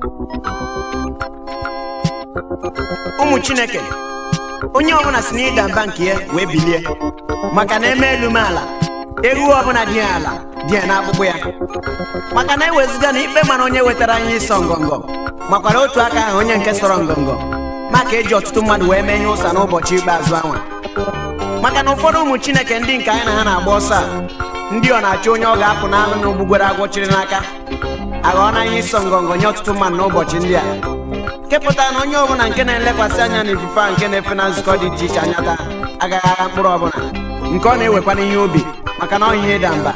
ụmụ chineke onye ọbụla si n'ịda mba nke ya wee bilie maka na eme elu m ala ewu ọbụla dị ya ala dị ya n'akpụkpọ ya maka na eweziga na ikpe mara onye wetara anyị ịsọ ngọngọ makwara otu aka ahụ onye nke sọrọ ngọngọ maka eji ọtụtụ mmadụ wee menye ụsa n'ụbọchị ikpeazụ anwa maka na ụfọdụ ụmụ chineke ndị nke anyị na ha na-agba ọsọ a ndị ọ na-achọ onye ọ ga-apụ n'ahụ na ogbugwere agwọ chiri n'aka aghọọ na ihe ịsọ ngọngọ nye ọtụtụ mmadụ n'ụbọchị ndị a kepụta na onye ọbụla nke na-elekwasị anya n'ifufe a nke na-efe na nzukọ dị iche iche anya taa agaghị agha mkpụrụ ọbụla nke ọ na-ewekwa n'ihe obi maka na ọ ihe ịda mba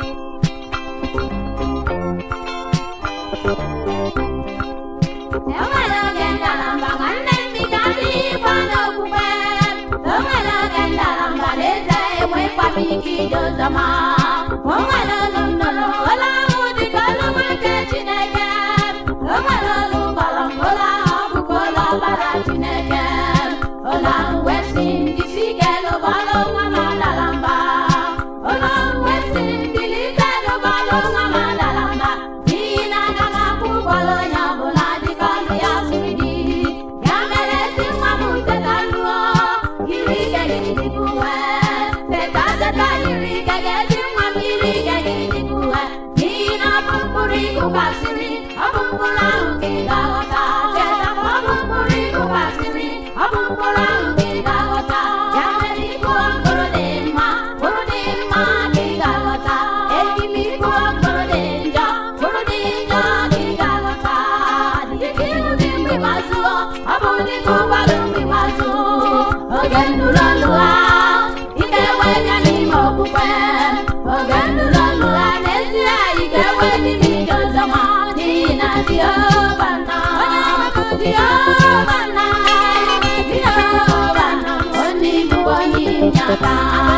enwere oge ngalaba nwanne m bi ga-adịkwa n'okwukwe enwere oge ngalaba n'eze enwekwaghị ike ije ụzọma o nwere olu m nụrụ olu ahụ dịka olu nwa nke chineke o nwere olu gbọrọ m olu ahụ ọ bụkwa olu ọbara chineke olu ahụ wee sị m jisi ike lụbọlụ nwa m adala mba olu ahụ wee sị m bilite lụbọlụ nwa m adala mba n'ihi na aga m akwụ ụgwọrọ onye ọbụla dịka ọnụ ya siri dị ya mere ezi nwa m teta lụọ yiri ike gị dịka uwe teta teta yiri ike gị ezi nwa m yiri ike gị dịka uwe n'ihi na ọ bụ mkpụrụ ịkụkasịrị ọ bụ mkpụrụ ahụ ka ị ga-aghọta teta ọ bụ mkpụrụ ịkụkasịrị ọ bụ mkpụrụ ahụ ka ị ga-aghọta ya mere ịkụ mkpụrụ dị mma mkpụrụ dị mma ka ị ga-aghọta eji m ịkụ mkpụrụ dị njọ mkpụrụ dị njọ ka ị ga-aghọta dịka ihu gị mgbe mazụọ ọ bụ dịka ụgbọala mgbe mazụ oge nnụrụ ọnụ ha ị ga-enwe ya n'ime okwukwe oge nnụrụ ọnụ ha n'ezie ị ga-enwe n'ime ije ọzọma n'ihi na Jehova nọ Jehova nọ Jehova nọ onye ibu onye ịnyaka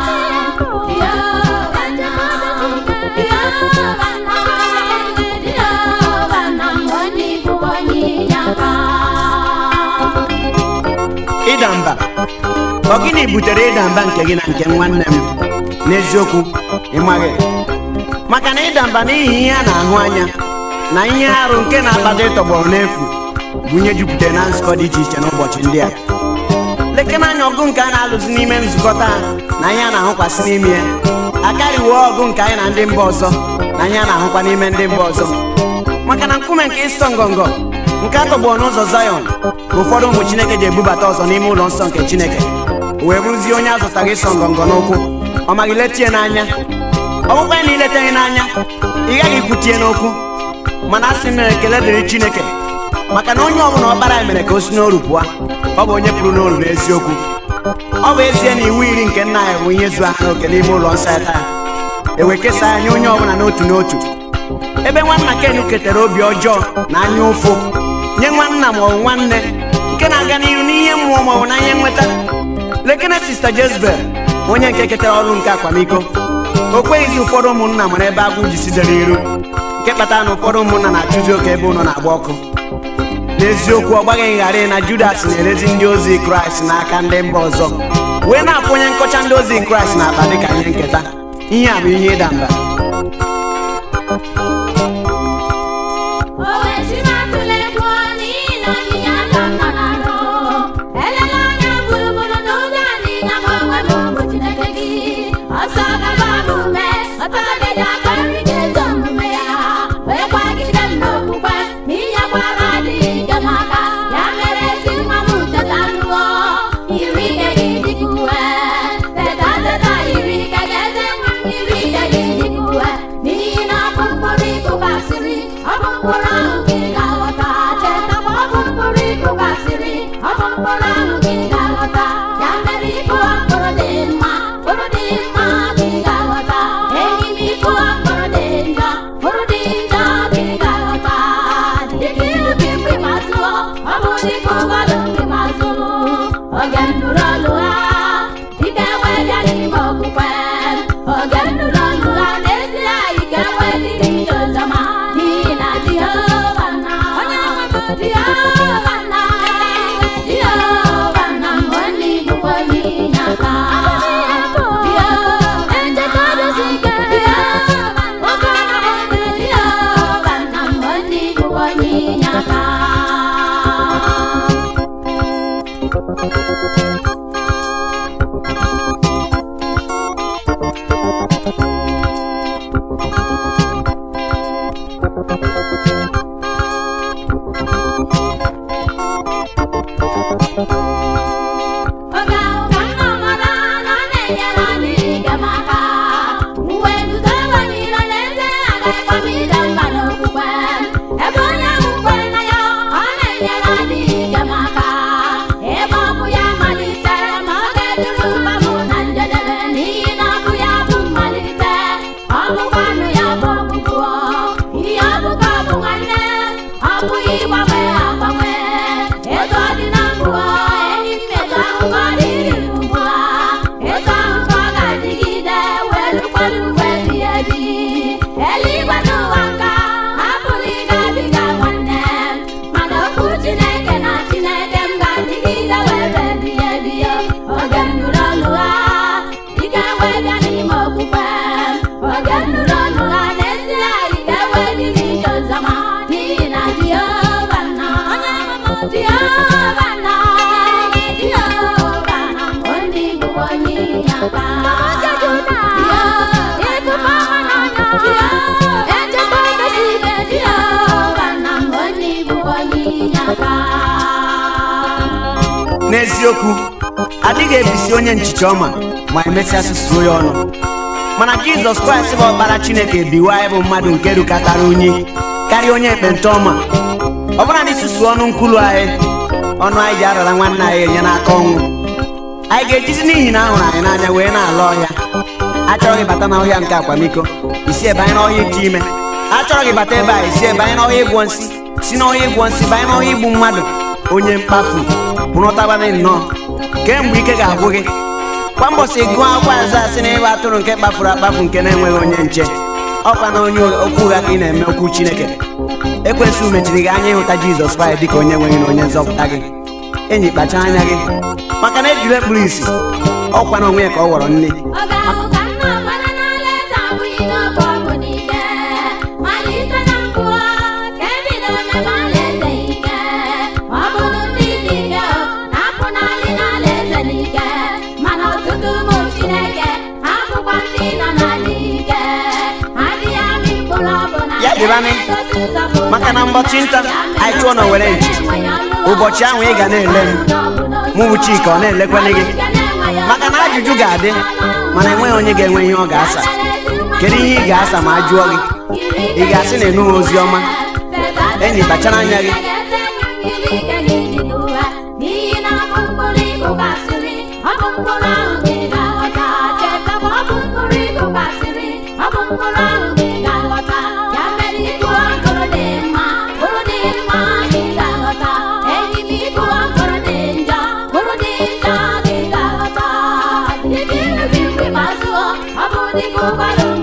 Jehova nọ Jehova nọ Jehova nọ onye ibu onye ịnyaka ịda mba ọ gịnị butere ịda mba nke gị na nke nwanne m n'eziokwu ịmaghị maka na ịda mba n'ihi ihe a na-ahụ anya na ihe arụ nke na-akpata ịtọgbọrọ n'efu bụ ihe jupụtara na nzukọ dị iche iche n'ụbọchị ndị a lekena anya ọgụ nke a na-alụzi n'ime nzukọ taa na ihe a na-ahụkwasị n'ime ya akarịwo ọgụ nke anyị na ndị mba ọzọ na ihe a na-ahụkwa n'ime ndị mba ọzọ maka na nkume nke ịsọ ngọngọ nke a tọgbọrọ n'ụzọ Zayọn ka ụfọdụ ụmụ Chineke ji ebubata ọzọ n'ime ụlọ nsọ nke Chineke o wee bụrụzie onye a zụtaghị ịsọ ngọngọ n'ụkwụ ọ maghị letie n'anya ọ bụkwa ya na iletaghị n'anya ị gaghị ikwutie n'okwu mana a sị m na ekele dịrị Chineke maka na onye ọbụla ọkpara ya mere ka o si n'oru pụọ ọ bụ onye pụrụ n'oru n'eziokwu ọ bụ ezie na iwu iri nke nna ya bụ ihe zu aha n'oke n'ime ụlọ nsọ ya taa ewe kesaa ya nye onye ọbụla n'otu n'otu ebe nwanna Ken ketara obi ọjọọ na anya ụfụ nye nwanna ma ọ bụ nwanne nke na-aga n'ihu n'ihe mmụọ ma ọ bụ na ihe nweta lekene sista Jezebel onye nke ketara ọrụ nke akwamiko o kweghịzi ụfọdụ ụmụnna mara ebe agwụ ji sidere iru nke kpatara na ụfọdụ ụmụnna na-achụzi oke ebe ụlọ na-agba ọkụ n'eziokwu ọ gbaghị ngharị na Judas na-erezi ndị ozi Kraịst n'aka ndị mba ọzọ wee na-apụ onye nkọcha ndị ozi Kraịst na-akpa dịka ihe nketa ihe a bụ ihe ịda mba O wee si n'atụle pụọ n'ihi na onyinye aka m nọ n'arụ. Elela anya gburugburu n'ụzọ adịghị na m onwe m bụ Chineke gị. Ọsọ gaba m ume, ọsọ gide aka nri ga-ezo omume ya. Wee kwagide m n'okwukwe, n'ihi agbara adịghị ike m aka. Ya mere ezi nwa m teta lụọ, yiri ike gị dịka uwe. Teta teta yiri ike gị, eze nwa m yiri ike gị dịka uwe. N'ihi na ọ bụ mkpụrụ ịkụkasịrị, ọ bụ mkpụrụ ahụ ka ị ga-aghọta. Cheta ma ọ bụ mkpụrụ ịkụkasịrị, ọ bụ mkpụrụ ahụ ka ị ga-aghọta. Ya mere ịkụọ mkpụrụ dị mma, mkpụrụ dị mma ka ị ga-aghọta. Enyi m ịkụọ mkpụrụ dị njọ, mkpụrụ dị njọ ka ị ga-aghọta. Dịka ilu gị mgbe ma zụọ, ọ bụ dịka ụgbọala mgbe ma zụrụ. Oge m nụrụ olu ha, ị ga-enwe ya n'ime okwukwe. Oge m nụrụ olu ha, n'ezie ị ga-enwe dịka ije ọzọma. N'ihi na Jehova nọ, Jehova nọ, Jehova nọ, onye ibu onye inyeaka. Jehova nchedozi ike, Jehova nọ, Jehova nọ, onye ibu onye inye aka oge ahụ ka nna mara na ọ na-enyere anyị ike m aka uwe nzuzo ewelile n'eze agaghịkwa m ide mba n'okwukwe ebe onye ahụ kwere na ya ọ na-enyere anyị ike m aka ebe ọ bụ ya malitere ma ọ ga-eduru ụba m na njedebe n'ihi na ọ bụ ya bụ mmalite ọ bụkwanụ ya bụ ọgwụgwụ ihe ọ bụ ka ọ bụ nwanne ọ bụghị ịgbanwe agbanwe etu ọ dị na mbụ enyi m etu ahụ ka ọ dịrị ugbu a etu ahụ ka ọ ga-adịgide wee rukwa n'ugbo ebighị ebi eluigwe n'ụwa nka apụghị ịgabiga nwanne mana okwu chineke na chineke m ga-adịgide wee ruo ebighị ebi oge m nụrụ olu ha ike wee bịa n'ime okwukwe oge m nụrụ olu ha n'ezie ike wee dị n'ije ọzọma n'ihi na Jehova nọ onye amụma Jehova nọ Jehova nọ onye bụ onye inye aka Jehova nọ onye bụ onye inye aka n'eziokwu adịghị ebisi onye nchicha ọma ma emesịa susuo ya ọnụ mana jizọs kraịst bụ ọkpara chineke biwa anyị bụ mmadụ nke rukatara unyi karịa onye ekpenta ọma ọ bụla na isusu ọnụ nkwulu anyị ọnụ anyị ji arara nwanne anyị enye n'aka ọnwụ anyị ga-ejizi n'ihi na ahụrụ anyị n'anya wee na-ala ọhịa achọrọ gị bata n'ọhịa nke akwamiko isi ebe anyị n'ọhịa ite ime achọrọ gị bata ebe a isi ebe anyị n'ọhịa ịgwọ nsị si n'ọhịa ịgwọ nsị banye n'ọhịa igbu mmadụ onye mkpafu pụrụtabanị nnọọ kemgbe ike ga-agwụ gị kwa mbọsị gụọ akwụkwọ azụ asị na ịgba atụrụ nke kpafuru akpafu nke na-enweghị onye nche ọkwa na onye okwu ụgha ka ị na-eme okwu chineke ekwensụ mechiri gị anya ịhụta jizọs kraịst dịka onye nweghị na onye nzọpụta gị enyi kpacha anya gị maka na ejiri ekpuru isi ọkwa na onwe ya ka ọ ghọrọ nne Oge ahụ ka nna mara n'alaeze abụghị n'oge ọ bụ n'ike malite na mbụ ka ebidoro mebe alaeze ike ọ bụrụ ndị dị ike na-apụ n'alị n'alaeze n'ike mana ọtụtụ ụmụ Chineke abụkwa ndị nọ n'ala ike adịghị amị mkpụrụ ọbụla Ya dịbanị. Maka na mbọchị nta, anyị chụọ na were nchichi. Ụbọchị ahụ ị ga na-ele m. Mụ bụ Chika, ọ na-elekwele gị. maka na ajụjụ ga-adị mana enweghị onye ga-enwe ihe ọ ga-asa kedu ihe ị ga-asa ma a jụọ gị ị ga-asị na ịnụghị ozi ọma enyi kpachara anya gị n'ihi na ọ bụ mkpụrụ ịkụkasịrị ọ bụ mkpụrụ ahụ ka ị ga-aghọta chetakwa ọ bụ mkpụrụ ịkụkasịrị ọ bụ mkpụrụ ahụ ka ị ga-aghọta ya mere ịkụọ mkpụrụ dị mma mkpụrụ dị mma ka ị ga-aghọta enyi m ịkụọ mkpụrụ dị njọ mkpụrụ dị njọ ka ị ga-aghọta dịka ilu gị mgbe ma zụọ ọ bụ dịka ụkwara